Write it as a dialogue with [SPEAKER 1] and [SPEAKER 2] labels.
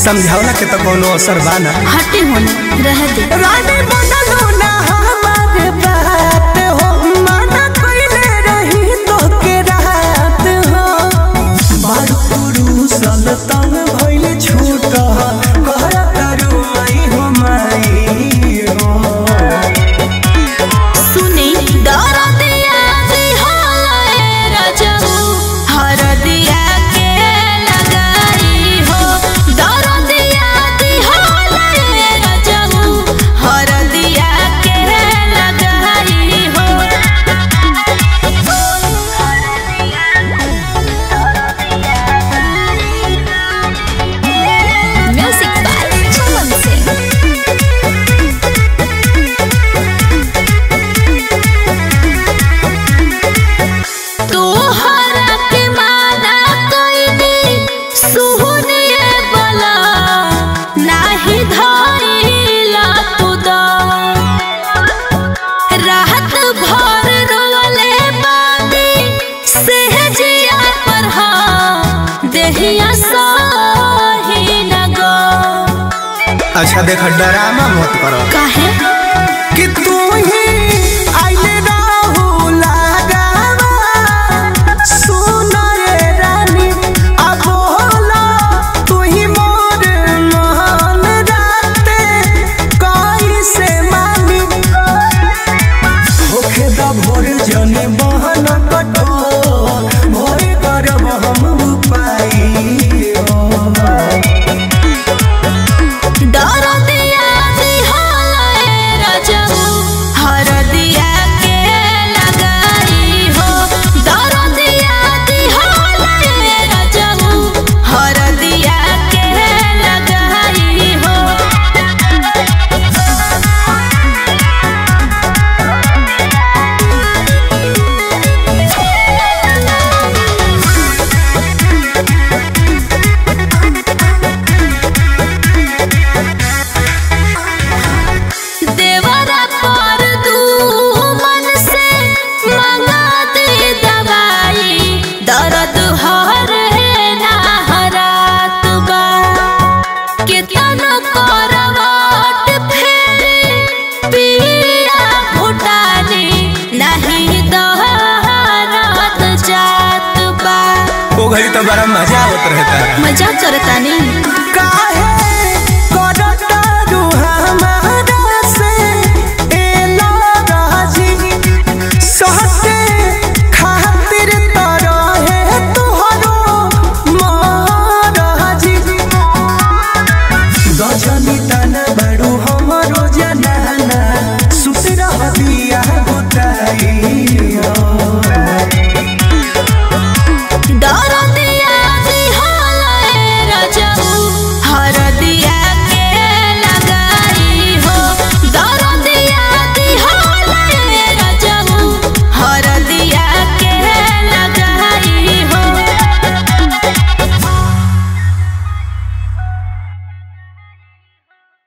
[SPEAKER 1] समझावला के तो कोनो असर बा ना
[SPEAKER 2] हटे होने रह दे
[SPEAKER 1] रानी बनलो ना हमारे बात हो माना कइले रही तो के रात हो बारू पुरुषल तंग भइल छूट कहर करू आई हो माई हो
[SPEAKER 2] सुने दर दिया दिहाए रजऊ हर दिया के लगाई हो दर दिया दिहाए रजऊ हर दिया के लगाई हो म्यूजिक बाय चमन सिंह तोहरा के माना कइनी सुहनिए बला नाही धइला तू द रात भर रोले बानी सहजिया पर हा देहिया सही न गो
[SPEAKER 1] अच्छा देख डरामा मत करो
[SPEAKER 2] काहे
[SPEAKER 1] कि तू ही आइले रहू लगावा सुन रे रानी अब होला तू ही मोर मन राते कैसे मानी होखे द भोर जने बहन कटो भोर करब हम उपाई हो
[SPEAKER 2] दर दिया दिहाए रजऊ हर दिया के लगाई हो दर दिया दिहाए रजऊ हर दिया के लगाई हो देवरा पर दू मन से मंगा दे दवाई दर्द हर ना हरात बा केतन करवट फेरे पिया भुटानी नहीं दहरत जात बा
[SPEAKER 1] ओ घड़ी तो बड़ा मजा आवत रहता है
[SPEAKER 2] मजाक करतानी
[SPEAKER 1] का